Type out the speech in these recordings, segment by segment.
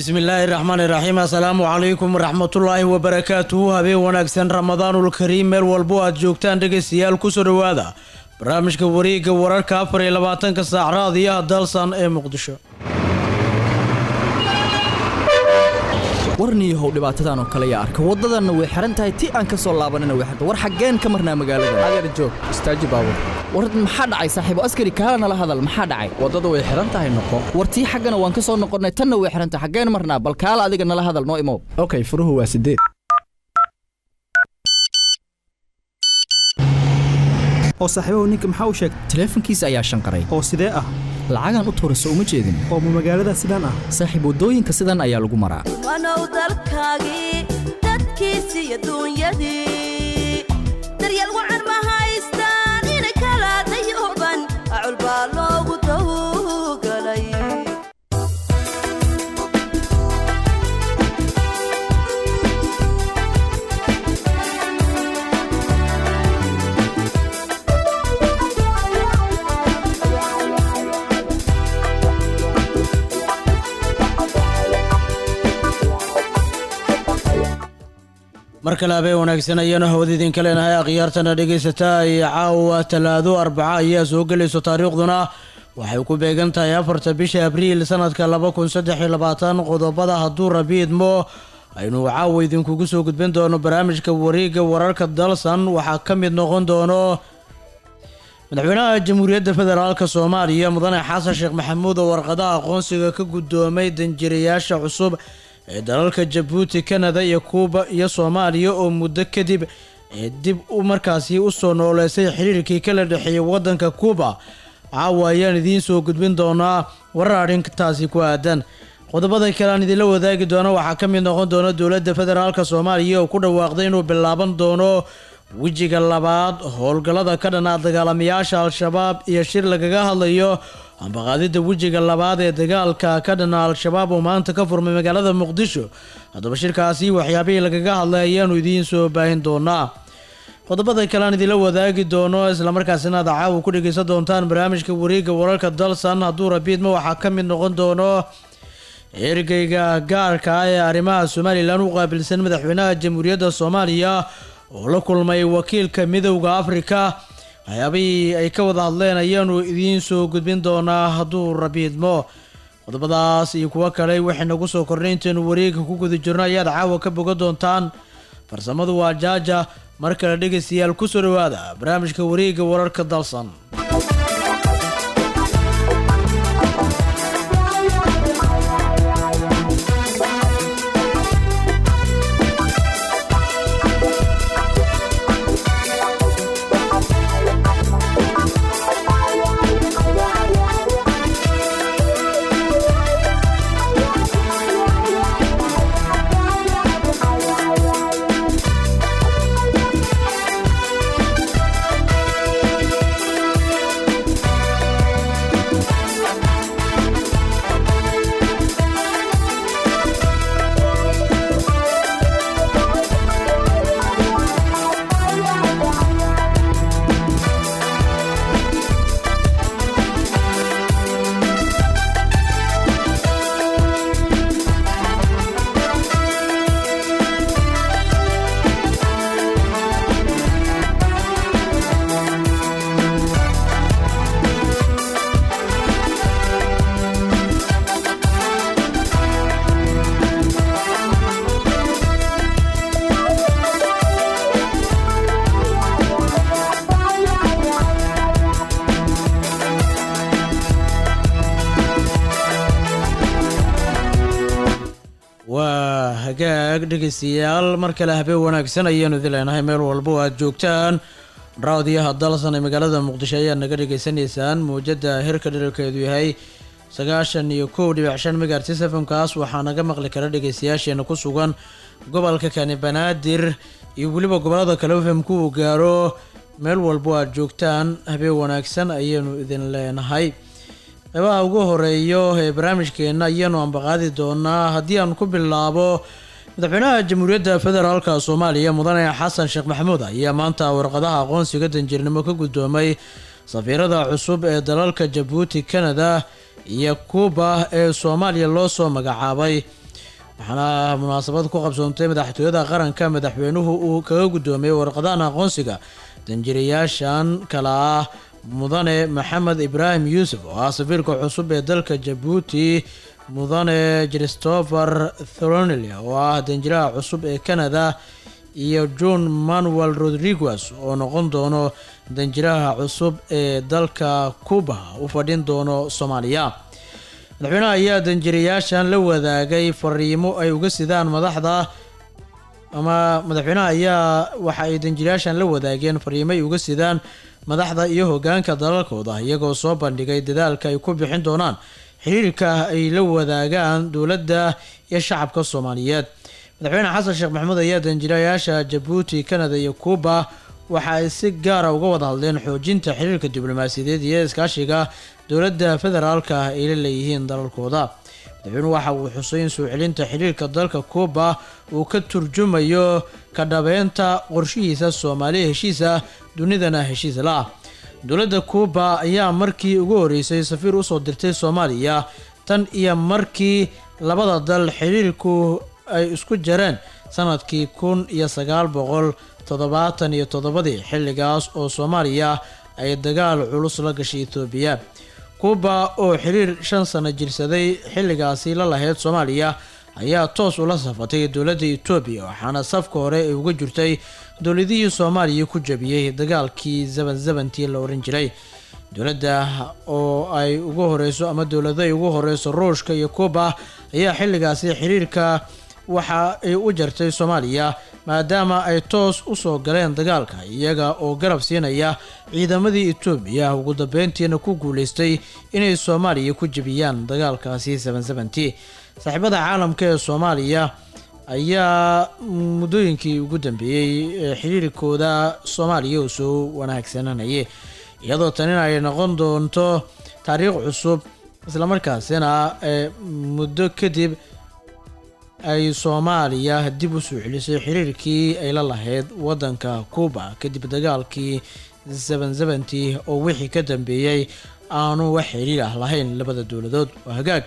bismillaahi raxmaani raxiim assalaamu calaykum waraxmatullaahi wabarakaatuhu habeen wanaagsan ramadaanul kariim meel walbo aad joogtaan dhegaystayaal kusoo dhowaada barnaamijka wareegga wararka afar iyo labaatanka saac raadiyaha dalsan ee muqdisho warniyahow dhibaatadan oo kale yaa arka waddadanna way xihan tahay ti aan ka soo laabanana way xirta war xaggeen ka marnaa magaalada adeer joog istaaji baabur war maxaa dhacay saaxiibo askari kaala nala hadal maxaa dhacay waddada way xihan tahay noqo war tii xaggana waan ka soo noqonnay tanna way xihan tahay xaggeen marnaa bal kaala adiga nala hadal noo imow okay furuhu waa sideed oo saaxiibahu ninka maxaa u sheegtay taleefankiisa ayaa shanqaray oo sidee ah lacagaan u tuura soo uma jeedin oo ma magaalada sidaan ah saaxiib waddooyinka sidan ayaa lagu maraa wanow dalkaagii dadkiisi iyo duunyadii daryeel wacan ma haystaan inay kala dayooban acul baa loogu dawgalay mar kale habeen wanaagsan ayaanu hawada idinka leenahay akhyaartana dhegaysataa iyo caawa talaado arbaca ayaa soo gelayso taariikhduna waxay ku beegan tahay afarta bisha abriil sanadka laba kun saddex iyo labaatan qodobada hadduu rabi idmo aynu caawa idinkugu soo gudbin doono barnaamijka wareegga wararka dalsan waxaa ka mid noqon doono madaxweynaha jamhuuriyadda federaalk soomaaliya mudane xasan sheekh maxamuud oo warqadaha aqoonsiga ka guddoomay danjirayaasha cusub ee dalalka jabuuti kanada iyo kuuba iyo soomaaliya oo muddo kadib ee dib u markaasi usoo nooleysay xiriirkii kala dhexeeyay waddanka kuuba caawa ayaan idiin soo gudbin doonaa warar arrintaasi ku aadan qodobada kale aan idinla wadaagi doono waxaa ka mid noqon doona dowladda federaalk soomaaliya oo ku dhawaaqday inuu bilaaban doono wejiga labaad howlgallada ka dhanaa dagaalamayaasha al-shabaab iyo shir lagaga hadlayo ambaqaadida wejiga labaad ee dagaalka ka dhana al-shabaab oo maanta ka furmay magaalada muqdisho haddaba shirkaasi waxyaabihii lagaga hadlay ayaanu idiin soo baahin doonaa qodobada kale aan idinla wadaagi doono islamarkaasina aad caawa ku dhegeysan doontaan barnaamijka wareegga wararka dalsan hadduu rabiidma waxaa ka mid noqon doono ergeyga gaarka ah ee arrimaha somalilan u qaabilsan madaxweynaha jamhuuriyadda soomaaliya oo la kulmay wakiilka midowda afrika waxyaabihii ay ka wada hadleen ayaanu idiin soo gudbin doonaa hadduu rabiidmo qodobadaas iyo kuwo kale waxay nagu soo kornay intaynu wareegga ku guda jirno ayaad caawa ka bogan doontaan farsamadu waa jaaja mar kale dhegaystayaal kusoo dhawaada barnaamijka wareegga wararka dalsan waa hagaag dhegaystayaal mar kale habeen wanaagsan ayaanu idin leenahay meel walba oo aad joogtaan raadiyaha dalsan ee magaalada muqdisho ayaad naga dhegaysanaysaan mawjada hirka dheralkeedu yahay sagaashan iyo kow dhibic shan megaartis fmkaas waxaa naga maqli kara dhegaystayaasheena ku sugan gobolka kani banaadir iyo weliba gobolada kale fmku uu gaaro meel walba oo aad joogtaan habeen wanaagsan ayaanu idin leenahay qeybaha ugu horeeyo ee barnaamijkeena ayaanu ambaqaadi doonaa haddii aan ku bilaabo madaxweynaha jamhuuriyadda federaalka soomaaliya mudane xasan sheekh maxamuud ayaa maanta warqadaha aqoonsiga danjirnimo ka guddoomay safiirada cusub ee dalalka jabuuti kanada iyo kuuba ee soomaaliya loo soo magacaabay waxaana munaasabad ku qabsoontay madaxtooyada qaranka madaxweynuhu uu kaga guddoomiyey warqadahan aqoonsiga danjirayaashan kala ah mudane maxamed ibraahim yuusuf oo ah safiirka cusub ee dalka jabuuti mudane christopher thronel oo ah danjiraha cusub ee canada iyo john manuel rodriguez oo noqon doono danjiraha cusub ee dalka cuba u fadhin doono soomaaliya madaxweynaha ayaa danjirayaashan la wadaagay fariimo ay uga sidaan madaxda ama madaxweynaha ayaa waxa ay danjirayaashan la wadaageen fariimo ay uga sidaan madaxda iyo hogaanka dalalkooda iyagoo soo bandhigay dadaalka ay ku bixin doonaan xiriirka ay la wadaagaan dowladda iyo shacabka soomaaliyeed madaxweyne xasan sheekh maxamuud ayaa danjirayaasha jabuuti canada iyo cuba waxa ay si gaara uga wada hadleen xoojinta xiriirka diblomaasiyadeed iyo iskaashiga dowladda federaalka ay la leeyihiin dalalkooda madaxweynuhu waxa uu xusay in soo celinta xiriirka dalka cuba uu ka turjumayo ka dhabeynta qorshihiisa soomaaliya heshiisa dunidana heshiis la-ah dowladda cuba ayaa markii ugu horeysay safiir usoo dirtay soomaaliya tan iyo markii labada dal xiriirku ay isku jareen sanadkii kun iyo sagaal boqol toddobaatan iyo toddobadii xilligaas oo soomaaliya ay dagaal culus la gashay etoobiya cuba oo xiriir shan sano jirsaday xilligaasi la lahayd soomaaliya ayaa toos ula safatay dowladda etoobiya waxaana safka hore ay uga jirtay dowladihii soomaaliya ku jabiyey dagaalkii zaban zabantii la oran jiray dowladda oo ay ugu horeyso ama dowlado ay ugu horeyso ruushka iyo cuba ayaa xilligaasi xiriirka waxa ay u jartay soomaaliya maadaama ay toos usoo galeen dagaalka iyaga oo garab siinaya ciidamadii etoobiya ugu dambeyntiina ku guuleystay inay soomaaliya ku jebiyaan dagaalkaasi sabansabantii saaxiibada caalamka ee soomaaliya ayaa muddooyinkii ugu dambeeyey ee xiriirkooda soomaaliya uu soo wanaagsananayay iyadoo tanina ay noqon doonto taariikh cusub islamarkaasina ee muddo kadib ay soomaaliya dib u soo celisay xiriirkii ay la lahayd waddanka cuba kadib dagaalkii saban sabantii oo wixii ka dambeeyey aanu wax xiriir ah lahayn labada dowladood waa hagaag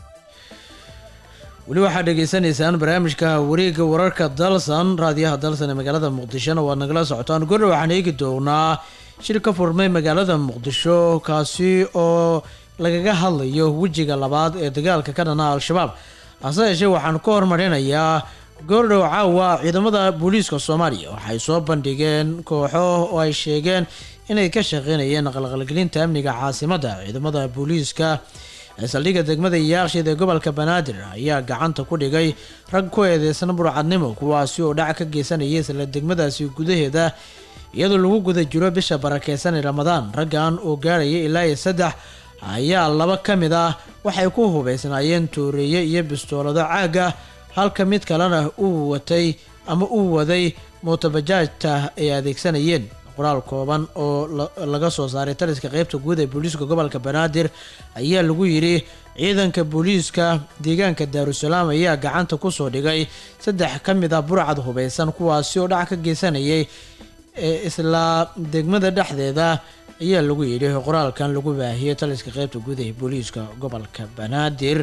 weli waxaad dhegeysanaysaan barnaamijka wareegga wararka dalsan raadiyaha dalsan ee magaalada muqdishona waad nagala socotaan gordha waxaan eegi doonaa shir ka furmay magaalada muqdisho kaasi oo lagaga hadlayo wejiga labaad ee dagaalka ka dhana al-shabaab hase yeeshee waxaan ka hormarinayaa goordhow caawa ciidamada booliiska soomaaliya waxay soo bandhigeen kooxo oo ay sheegeen inay ka shaqeynayeen qalqalgelinta amniga caasimadda ciidamada booliiska ee saldhigga degmada yaaqshid ee gobolka banaadir ayaa gacanta ku dhigay rag ku eedeysan burcadnimo kuwaasi oo dhac ka geysanaya isla degmadaasi gudaheeda iyadoo lagu guda jiro bisha barakeysan ee ramadaan raggan oo gaaraya ilaa iyo saddex ayaa laba ka mid ah waxay ku hubeysnaayeen tooreeye iyo bistoolado caaga halka mid kalena uu watay ama uu waday mootobajaajta ay adeegsanayeen qoraal kooban oo laga soo saaray taliska qeybta guud ee booliiska gobolka banaadir ayaa lagu yidhi ciidanka booliiska deegaanka daarusalaam ayaa gacanta kusoo dhigay saddex ka mid ah burcad hubeysan kuwaasi oo dhac ka geysanayay ee isla degmada dhexdeeda ayaa lagu yidhi qoraalkan lagu baahiyey taliska qeybta guud ee booliiska gobolka banaadir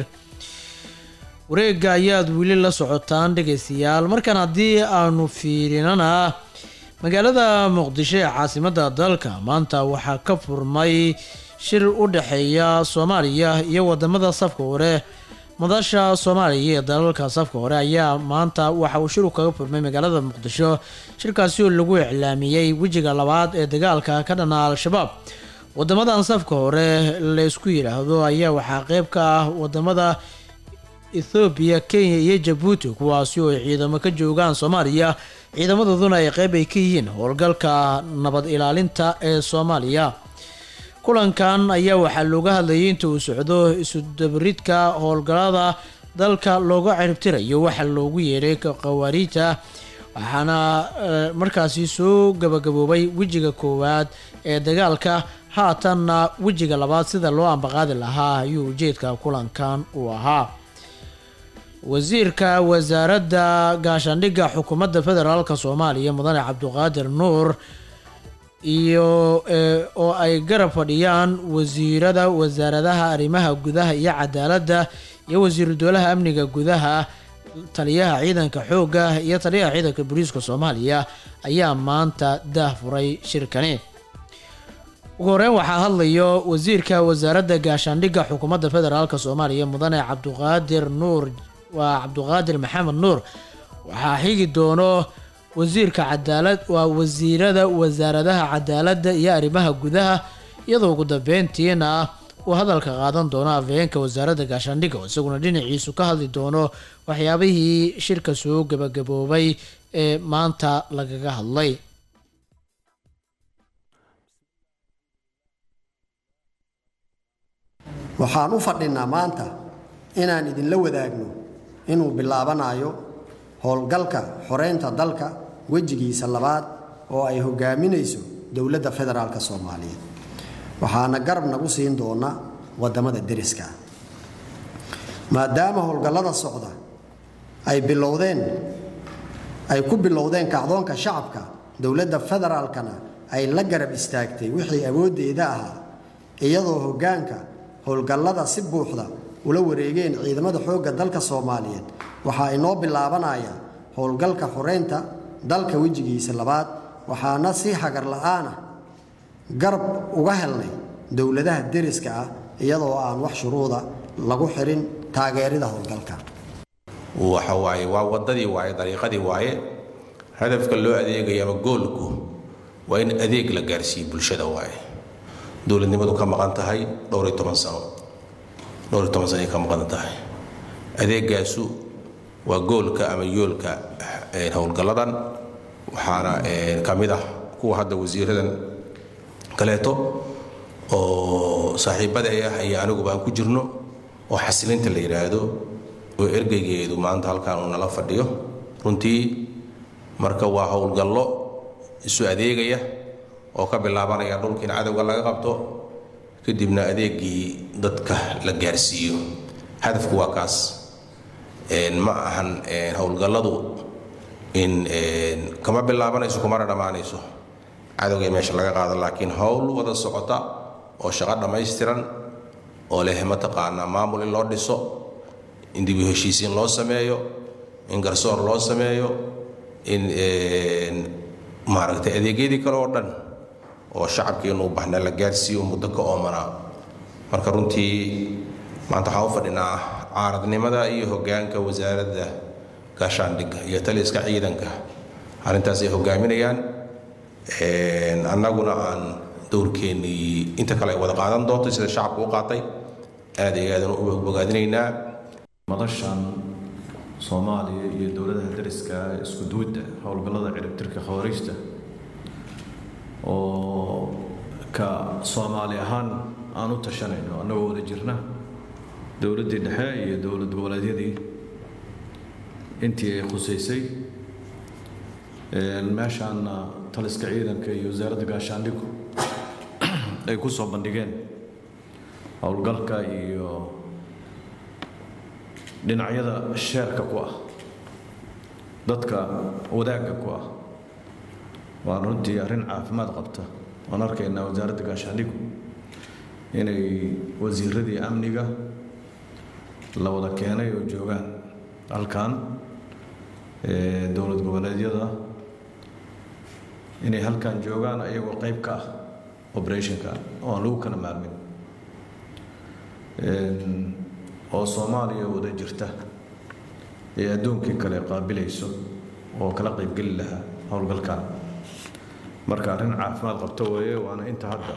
wareega ayaad weli la socotaan dhegeystayaal markan haddii aanu fiirinana magaalada muqdisho ee caasimadda dalka maanta waxaa ka furmay shir u dhexeeya soomaaliya iyo wadamada safka hore madasha soomaaliya ee dalalka safka hore ayaa maanta waxa uu shiru kaga furmay magaalada muqdisho shirkaasi oo lagu iclaamiyey wejiga labaad ee dagaalka ka dhana al-shabaab wadamadan safka hore laysku yidhaahdo ayaa waxaa qeyb ka ah wadamada ethoobiya kenya iyo jabuuti kuwaasi oo ay ciidamo ka joogaan soomaaliya ciidamadooduna ay qeyb ay ka yihiin howlgalka nabad ilaalinta ee soomaaliya kulankan ayaa waxaa looga hadlayay inta uu socdo isudabaridka howlgallada dalka looga ciribtirayo waxa loogu yeedhay khawaariijta waxaana markaasi soo gabagaboobay wejiga koowaad ee dagaalka haatanna wejiga labaad sida loo ambaqaadi lahaa ayuu ujeedka kulankan uu ahaa wasiirka wasaaradda gaashaandhigga xukuumadda federaalk soomaaliya mudane cabduqaadir nuur iyo oo ay garab fadhiyaan wasiirada wasaaradaha arrimaha gudaha iyo cadaaladda iyo wasiiru dowlaha amniga gudaha taliyaha ciidanka xoogga iyo taliyaha ciidanka booliiska soomaaliya ayaa maanta daahfuray shirkani ugu horeyn waxaa hadlayo wasiirka wasaaradda gaashaandhigga xukuumadda federaalk soomaaliya mudane cabduqaadir nuur waa cabduqaadir maxamed nuur waxaa xigi doono wasiirka cadaalad waa wasiirada wasaaradaha cadaaladda iyo arrimaha gudaha iyadoo ugu dambeyntiina uu hadalka qaadan doono afhayeenka wasaaradda gaashaandhigga oo isaguna dhinaciisu ka hadli doono waxyaabihii shirka soo gabagaboobay ee maanta lagaga hadlay waxaan u fadhinnaa maanta inaan idinla wadaagno inuu bilaabanayo howlgalka xoreynta dalka wejigiisa labaad oo ay hogaaminayso dowladda federaalk soomaaliyeed waxaana garab nagu siin doona waddamada deriska maadaama howlgallada socda ay bilowdeen ay ku bilowdeen kacdoonka shacabka dowladda federaalkana ay la garab istaagtay wixii awooddeeda ahaa iyadoo hoggaanka howlgallada si buuxda ula wareegeen ciidamada xoogga dalka soomaaliyeed waxaa inoo bilaabanaya howlgalka xoreynta dalka wejigiisa labaad waxaana si hagar la'aana garab uga helnay dowladaha deriska ah iyadoo aan wax shuruuda lagu xirin taageerida howlgalka waxa waaye waa waddadii waaye dariiqadii waaye hadafka loo adeegaya ama goolku waa in adeeg la gaarsiiyo bulshada waaye dowladnimadu ka maqan tahay dhowr iyo toban sano dhowr iyo toban sano ay ka maqan tahay adeegaasu waa goolka ama yoolka howlgalladan waxaana ka mid ah kuwa hadda wasiiradan kaleeto oo saaxiibada ah iyo aniguba aan ku jirno oo xasilinta la yidhaahdo oo ergeygeedu maanta halkan uu nala fadhiyo runtii marka waa howlgallo isu adeegaya oo ka bilaabanaya dhulka in cadowga laga qabto kadibna adeegii dadka la gaarsiiyo hadafku waa kaas ma ahan howlgalladu in kama bilaabanayso kumana dhammaanayso cadowga meesha laga qaado laakiin howl wada socota oo shaqo dhammaystiran oo leh mataqaanaa maamul in loo dhiso in dib u heshiisiin loo sameeyo in garsoor loo sameeyo in maaragtay adeegyadii kale oo dhan oo shacabkiinu u baxna la gaarsiiyo muddo ka oomanaa marka runtii maanta waxaan u fadhinaa caaradnimada iyo hoggaanka wasaaradda gaashaandhigga iyo taliska ciidanka arrintaas ay hogaaminayaan annaguna aan dowrkeennii inta kale ay wada qaadan doonto sida shacabku u qaatay aad iyo aadan u bogaadinaynaa madashan soomaaliya iyo dowladaha dariska isku duwidda howlgallada ciribtirka khawariijta oo ka soomaali ahaan aan u tashanayno annagoo wada jirna dowladdii dhexe iyo dowlad goboleedyadii intii ay khusaysay meeshaana taliska ciidanka iyo wasaaradda gaashaandhigu ay ku soo bandhigeen howlgalka iyo dhinacyada sheerka ku ah dadka wadaagga ku ah waan runtii arrin caafimaad qabta waan arkaynaa wasaaradda gaashaandhigu inay wasiiradii amniga la wada keenay oo joogaan halkan dowlad goboleedyada inay halkan joogaan ayagoo qayb ka ah operationka oo aan lagu kala maarmin oo soomaaliya wada jirta ee adduunkii kale qaabilayso oo kala qaybgeli lahaa howlgalkan marka arrin caafimaad qabta weeye waana inta hadda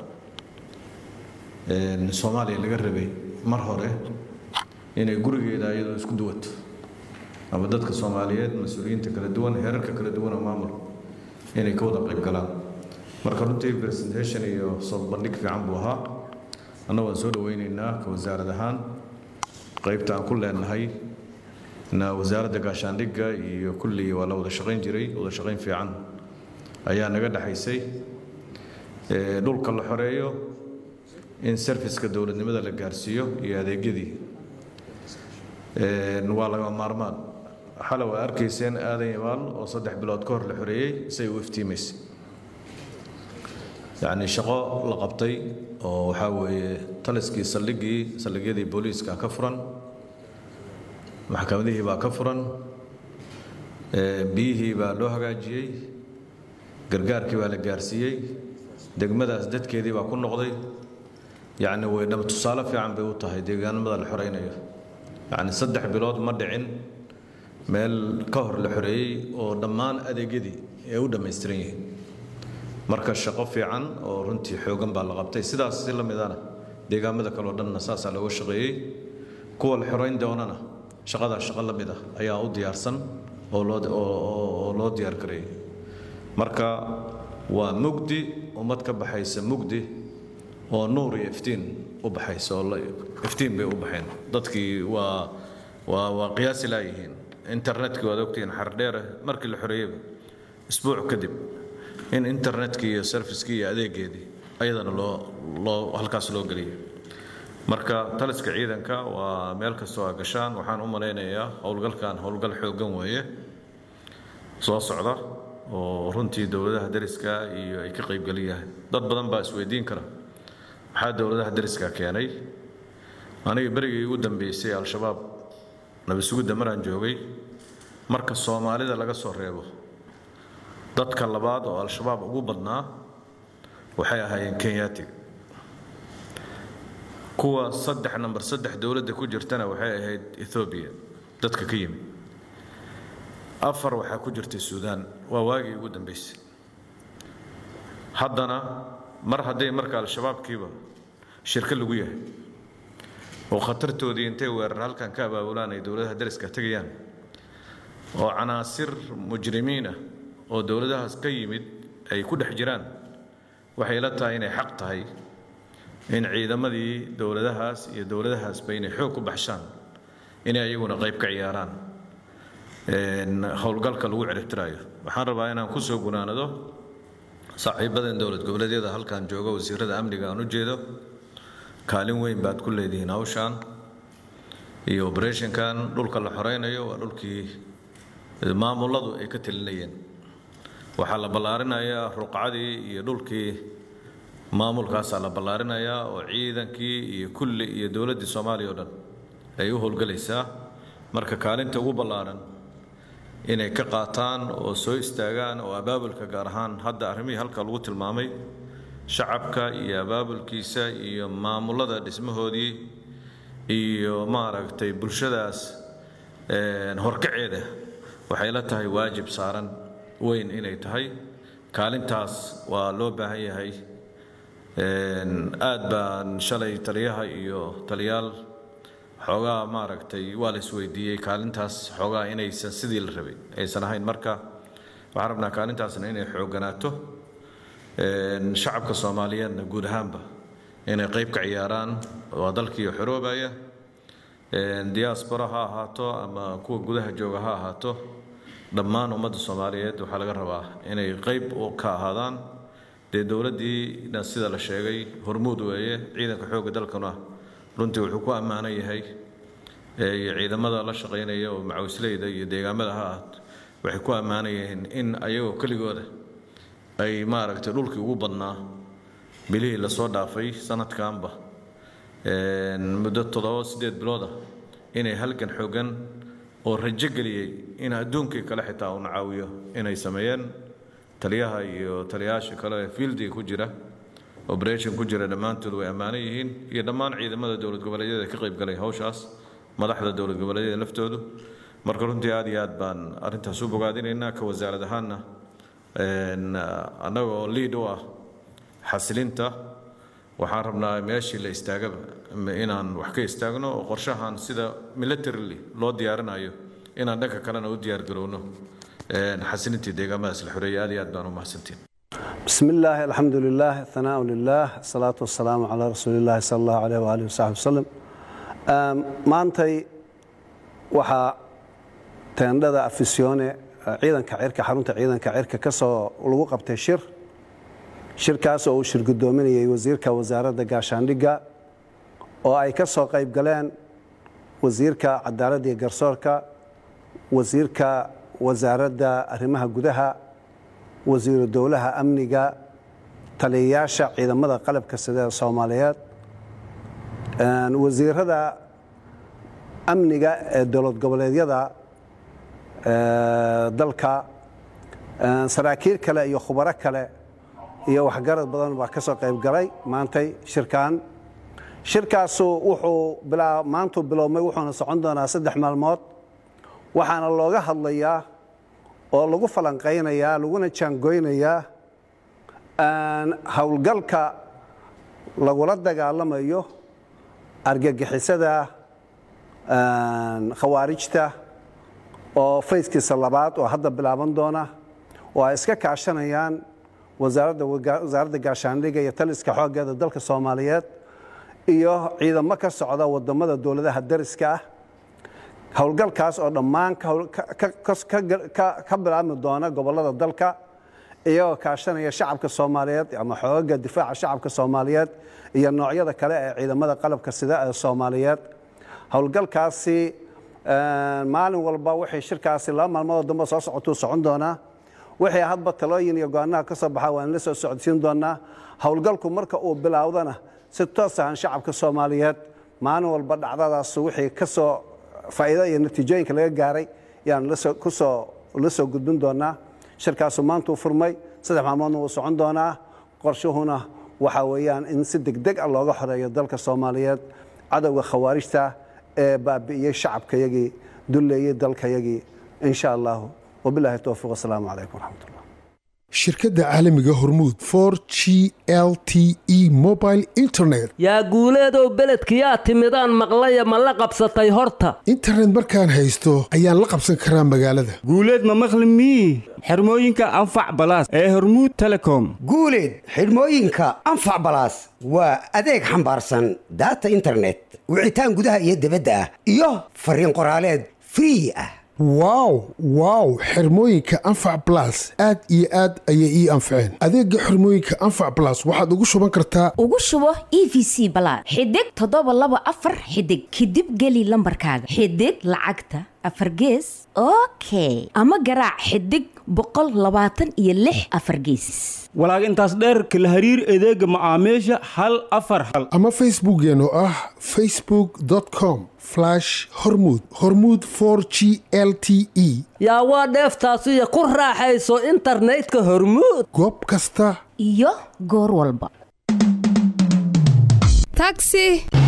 soomaaliya laga rabay mar hore inay gurigeeda iyadoo isku duwato ama dadka soomaaliyeed mas-uuliyiinta kala duwan heerarka kala duwan oo maamul inay ka wada qayb galaan marka runtii presentation iyo soo bandhig fiican buu ahaa anna waan soo dhaweynaynaa ka wasaarad ahaan qaybta aan ku leenahay na wasaaradda gaashaandhigga iyo kullii waa la wada shaqayn jiray wada shaqayn fiican ayaa naga dhexaysay dhulka la xoreeyo in serviska dowladnimada la gaarsiiyo iyo adeegyadii waa laga maarmaan xale waa arkayseen aadan imaal oo saddex bilood ka hor la xoreeyey say u iftiimaysay yacni shaqo la qabtay oo waxaa weeye taliskii saldhiggii saldhigyadii booliiska ka furan maxkamadihii baa ka furan biyihii baa loo hagaajiyey gargaarkii baa la gaarsiiyey degmadaas dadkeedii baa ku noqday yacni way dhab tusaale fiican bay u tahay deegaanimada la xoraynayo yacni saddex bilood ma dhicin meel ka hor la xoreeyey oo dhammaan adeegyadii ay u dhammaystiran yihiin marka shaqo fiican oo runtii xoogan baa la qabtay sidaas si la midana deegaamada kaleo dhanna saasaa looga shaqeeyey kuwa la xorayn doonana shaqadaa shaqo la mid ah ayaa u diyaarsan oo loo oo loo diyaar gareeyey marka waa mugdi ummad ka baxaysa mugdi oo nuur iyo iftiin u baxaysa oo iftiin bay u baxeen dadkii waa waa waa qiyaasi laayihiin internetkii waad ogtihiin xardheere markii la xoreeyeyba isbuuc kadib in internetkii iyo servicekii iyo adeegeedii ayadana loo loo halkaas loo geliyay marka taliska ciidanka waa meel kastoo a gashaan waxaan u malaynayaa howlgalkan howlgal xoogan weeye soo socda oo runtii dowladaha dariska iyo ay ka qaybgeliyahay dad badan baa isweydiin kara maxaa dowladaha dariska keenay aniga berigii ugu dambeysay al-shabaab nabisugudda maraan joogay marka soomaalida laga soo reebo dadka labaad oo al-shabaab ugu badnaa waxay ahaayeen kenyaatiga kuwa saddex namber saddex dowladda ku jirtana waxay ahayd ethoobiya dadka ka yimid afar waxaa ku jirtay suudaan waa waagii ugu dambeysay haddana mar hadday marka al-shabaabkiiba shirka lagu yahay oo khatartoodii intay weerar halkan ka abaabulaan ay dowladaha dariska tegayaan oo canaasir mujrimiin ah oo dowladahaas ka yimid ay ku dhex jiraan waxay la tahay inay xaq tahay in ciidamadii dowladahaas iyo dowladahaasba inay xoog ku baxshaan inay ayaguna qayb ka ciyaaraan howlgalka lagu ciribtiraayo waxaan rabaa inaan ku soo gunaanado saaxiibadan dowlad goboleedyada halkan jooga wasiirada amniga aan u jeedo kaalin weyn baad ku leedihiin hawshaan iyo oberetionkan dhulka la xoreynayo waa dhulkii maamuladu ay ka telinayeen waxaa la ballaarinayaa ruqcadii iyo dhulkii maamulkaasaa la ballaarinayaa oo ciidankii iyo kulli iyo dowladdii soomaaliya oo dhan ay u howlgelaysaa marka kaalinta ugu ballaaran inay ka qaataan oo soo istaagaan oo abaabulka gaar ahaan hadda arrimihii halka lagu tilmaamay shacabka iyo abaabulkiisa iyo maamulada dhismahoodii iyo maaragtay bulshadaas horkaceeda waxay la tahay waajib saaran weyn inay tahay kaalintaas waa loo baahan yahay aad baan shalay taliyaha iyo taliyaal xoogaa maaragtay waa la isweydiiyey kaalintaas xoogaa inaysan sidii la rabay aysan ahayn marka waxaan rabnaa kaalintaasna inay xoogganaato shacabka soomaaliyeedna guud ahaanba inay qayb ka ciyaaraan waa dalkii xoroobaya diaspora ha ahaato ama kuwa gudaha jooga ha ahaato dhammaan ummadda soomaaliyeed waxaa laga rabaa inay qayb ka ahaadaan dee dowladdiina sida la sheegay hormuud weeye ciidanka xoogga dalkuna runtii wuxuu ku ammaanan yahay iyo ciidamada la shaqaynaya oo macawisleyda iyo deegaamada ha ahaat waxay ku ammaanan yihiin in ayagoo keligooda ay maaragtay dhulkii ugu badnaa bilihii lasoo dhaafay sanadkanba muddo toddoba sideed bilooda inay halgan xoogan oo rajo geliyey in adduunkii kale xitaa uuna caawiyo inay sameeyeen taliyaha iyo taliyayaasha kale ee fieldiga ku jira operation ku jira dhammaantood way ammaanan yihiin iyo dhammaan ciidamada dowlad goboleedyada ka qayb galay hawshaas madaxda dowlad goboleedyada laftoodu marka runtii aad iyo aad baan arrintaas u bogaadinaynaa ka wasaarad ahaanna annagoo liid u ah xasilinta waxaan rabnaa meeshii la istaagaba inaan wax ka istaagno oo qorshahan sida militarily loo diyaarinayo inaan dhanka kalena u diyaargarowno xasilintii deegaamadaas la xoreeyay aad iyo aad baan u mahadsantiin بسم الله الحمد لله الثناء لله الصلاة والسلام على رسول الله صلى الله عليه وآله وصحبه وسلم maantay waxaa teendhada afisyoone ciidanka cirka xarunta ciidanka cirka ka soo lagu qabtay shir shirkaas oo uu shir guddoominayay wasiirka wasaaradda gaashaandhigga oo ay ka soo qayb galeen wasiirka cadaaladda iyo garsoorka wasiirka wasaaradda arrimaha gudaha wasiiru dowlaha amniga taliyayaasha ciidamada qalabka sida soomaaliyeed wasiirada amniga ee dowlad goboleedyada ee, dalka ee, saraakiil kale iyo khubaro kale iyo waxgarad badan baa ka soo qayb galay maantay shirkan shirkaasu wuxuu bilaa maantuu bilowmay wuxuuna socon doonaa saddex maalmood waxaana looga hadlayaa oo lagu falanqaynayaa laguna jaangoynayaa een, howlgalka lagula dagaalamayo argagixisada een, khawaarijta oo fayskiisa labaad oo hadda bilaaban doona oo ay iska kaashanayaan wasaaradda waga- wasaaradda gaashaandhigga iyo taliska xooggeeda dalka soomaaliyeed iyo ciidamo ka socda wadamada dowladaha dariska ah howlgalkaas oo dhammaan ka howl- ka- ka- ka- ka- ka bilaabmi doona gobolada dalka iyagoo kaashanaya shacabka soomaaliyeed ama xoogaga difaaca shacabka soomaaliyeed iyo noocyada kale ee ciidamada qalabka sida ee soomaaliyeed howlgalkaasi een, maalin walba waxay shirkaasi laba maalmoodoo dambe soo socotuu socon doonaa wixii hadba talooyin iyo go-aanaha ka soo baxa waan la soo socodsiin doonaa howlgalku marka uu bilaawdana si toos ahan shacabka soomaaliyeed maalin walba dhacdadaas wixii ka soo faa'iido iyo natiijooyinka laga gaaray yaan lasoo kusoo la soo gudbin doonaa shirkaasu maantuu furmay saddex maalmoodna wuu socon doonaa qorshuhuna waxaa weeyaan in si degdeg ah looga xoreeyo dalka soomaaliyeed cadowga khawaarijta ee baabi'iyey shacabkayagii dulleeyey dalkayagii insha allahu wabilaahi towfiiq wasalaamu calaykum waraxmat ullah shirkadda caalamiga hormuud for g l t e mobile internet yaa guuleedow beledkiyaa timidaan maqlaya ma la qabsatay horta internet markaan haysto ayaan la qabsan karaa magaalada guuleed ma maqli mii xirmooyinka anfac balaas ee hormuud telecom guuleed xidhmooyinka anfac balaas waa adeeg xambaarsan data internet wicitaan gudaha iyo dibadda ah iyo fariin qoraaleed free ah wow wow xirmooyinka anfac blas aad iyo aad ayay ii anfaceen adeega xirmooyinka anfac blas waxaad ugu shuban kartaa ugu shubo e v c balaad xidig toddoba laba afar xidig kadib geli lambarkaaga xidig lacagta afar gees okay ama garaac xidig boqol labaatan iyo lix afar geesis walaag intaas dheerka la hariir adeega macaamiisha hal afar hal ama facebookeen oo ah facebook com hormud hormud g l t e yaa waa dheeftaasiyo ku raaxayso internetka hormuud goob kasta iyo goor walba taxi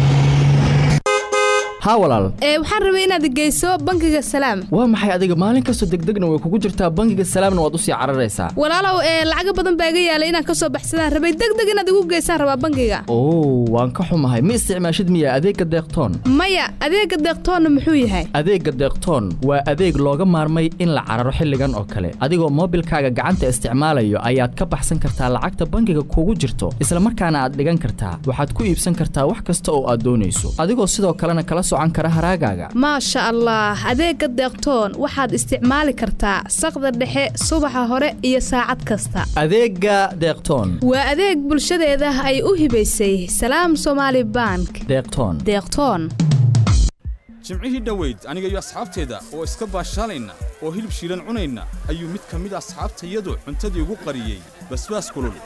haa walaal ee waxaan rabay inaad geyso bangiga salaam waa maxay adiga maalin kastoo degdegna way kugu jirtaa bangiga salaamna waad usii cararaysaa walaalow ee lacaga badan baa iga yaalay inaan kasoo baxsadaan rabay degdeg inaad igu geysaan rabaa bangiga oo waan ka xumahay ma isticmaashid miya adeegga deeqtoon maya adeega deeqtoonna muxuu yahay adeegga deeqtoon waa adeeg looga maarmay in la cararo xilligan oo kale adigoo moobilkaaga gacanta isticmaalayo ayaad ka baxsan kartaa lacagta bangiga kugu jirto isla markaana aad dhigan kartaa waxaad ku iibsan kartaa wax kasta oo aad doonayso adigoo sidoo kalena kala socan kara haraagaaga maasha allah adeega deeqtoon waxaad isticmaali kartaa saqda dhexe subaxa hore iyo saacad kasta adeegga deeqtoon waa adeeg bulshadeeda ay u hibaysay salaam somaali bank deeqtoon deeqtoon jimcihii dhoweyd aniga iyo asxaabteeda oo iska baashaalayna oo hilib shiilan cunayna ayuu mid ka mid asxaabtayadu cuntadii ugu qariyey basbaas kulul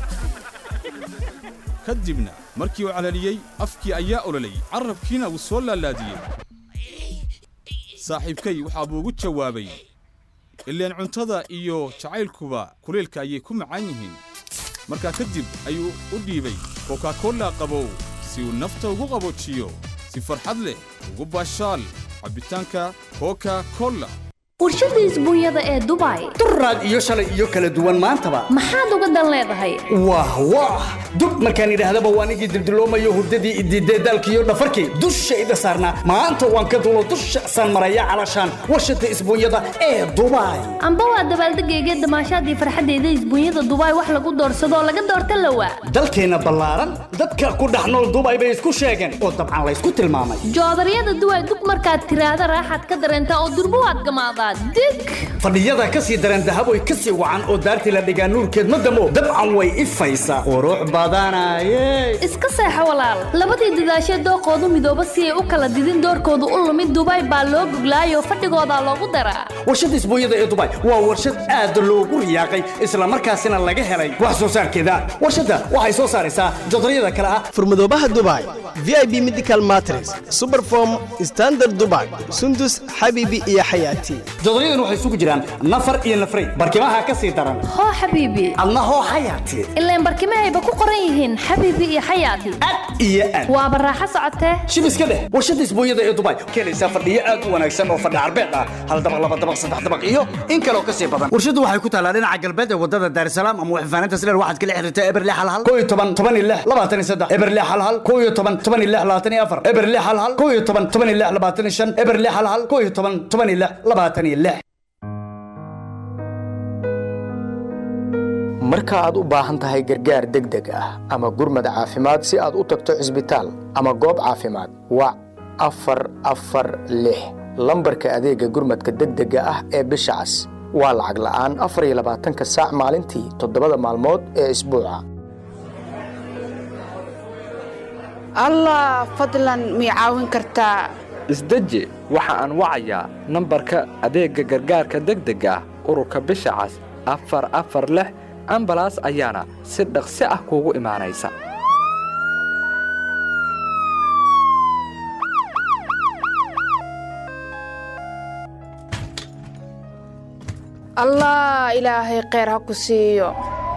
ka dibna markii uu calaliyey afkii ayaa ololay carrabkiina wuu soo laalaadiyey saaxiibkay waxaa buu ugu jawaabay ileen cuntada iyo jacaylkuba kuleelka ayay ku macaan yihiin markaa kadib ayuu u dhiibay kokakolla qabow si uu nafta ugu qaboojiyo si farxad leh ugu baashaal cabbitaanka koka kolla warshada isbuunyada ee dubai duraad iyo shalay iyo kala duwan maantaba maxaad uga dan leedahay wah wah dub markaan idhaahdaba waan igii dildiloomayo hurdadii idiidee daalkiiyo dhafarkii dushayda saarnaa maanta waan ka dulo dusha san maraya calashaan warshada isbuunyada ee dubai amba waa dabaaldegayga damaashaadii farxaddeeda isbuunyada dubai wax lagu doorsadoo laga doorta lawa dalkeenna ballaaran dadka ku dhex nool dubai bay isku sheegeen oo dabcan laysku tilmaamay joodaryada duway dub markaad tiraahda raaxaad ka dareentaa oo durbo waad gamaadaa waa dig fadhiyada ka sii daran dahaboy ka sii wacan oo daartii la dhigaa nuurkeed ma damo dabcan way ifaysaa qurux badanaye iska seexo walaal labadii dadaashee dooqoodu midooba si ay u kala didin doorkoodu u lumid dubaay baa loo goglaayoo fadhigoodaa loogu daraa warshadda isbuunyada ee dubai waa warshad aad loogu riyaaqay islamarkaasina laga helay wax soo saarkeeda warshadda waxay soo saaraysaa jodaryada kale ah furmadoobaha dubai vip medical matres superform standard dubai sundus xabiibi iyo xayaati jodaryadan waxay isugu jiraan nafar iyo nafray barkimaha ka sii daran hoo xabiibi adna hoo xayaati ilaan barkimahayba ku qoran yihiin xabiibi iyo xayaati iyo aad waaba raaxo socotee shib iska dheh warshadda isbuunyada ee dubai keenaysaa fadhiyo aad u wanaagsan oo fadhi carbeed ah hal dabaq laba dabaq saddex dabaq iyo in kaloo ka sii badan warshaddu waxay ku taallaa dhinaca galbeed ee wadada daarisalaam ama waxfaanaynta sileer waxaad kala xiriirtaa eberle hal hal koo iyo toban toban iyo lix labaatan iyo saddex eberle hal hal koo iyo toban toban iyo lix labaatan iyo afar eberle hal hal koo iyo toban toban iyo lix labaatan iyo shan eberle hal hal koo iyo toban toban iyo lix labaatan iyo lix marka aad u baahan tahay gargaar degdeg ah ama gurmad caafimaad si aad u tagto cisbitaal ama goob caafimaad wac afar afar lix lambarka adeega gurmadka degdega ah ee bisha cas waa lacag la'aan afar iyo labaatanka saac maalintii toddobada maalmood ee isbuuca allah fadlan mii caawin kartaa isdeji waxa aan wacayaa nambarka adeegga gargaarka degdega ah ururka bisha cas afar afar lix ambalaas ayaana si dhaqsi ah kuugu imaanaysa allah ilaahay kheyr ha ku siiyo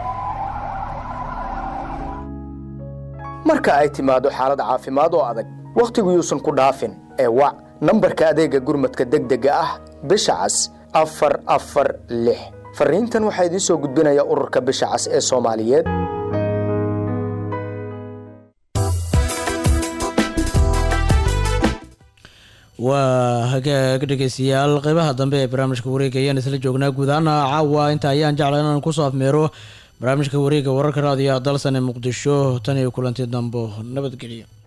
marka ay timaado xaalad caafimaad oo adag wakhtigu yuusan ku dhaafin ee wac nambarka adeegga gurmadka degdega ah bisha cas afar afar lix farriintan waxaa idiin soo gudbinaya ururka bisha cas ee soomaaliyeed waa hagaag dhegeystayaal qeybaha dambe ee barnaamijka wareega ayaan isla joognaa guud ahaana caawa inta ayaan jecla inaan kusoo afmeero barnaamijka wareega wararka raadiyo dalsan ee muqdisho tan iyo kulanti dambo nabadgelyo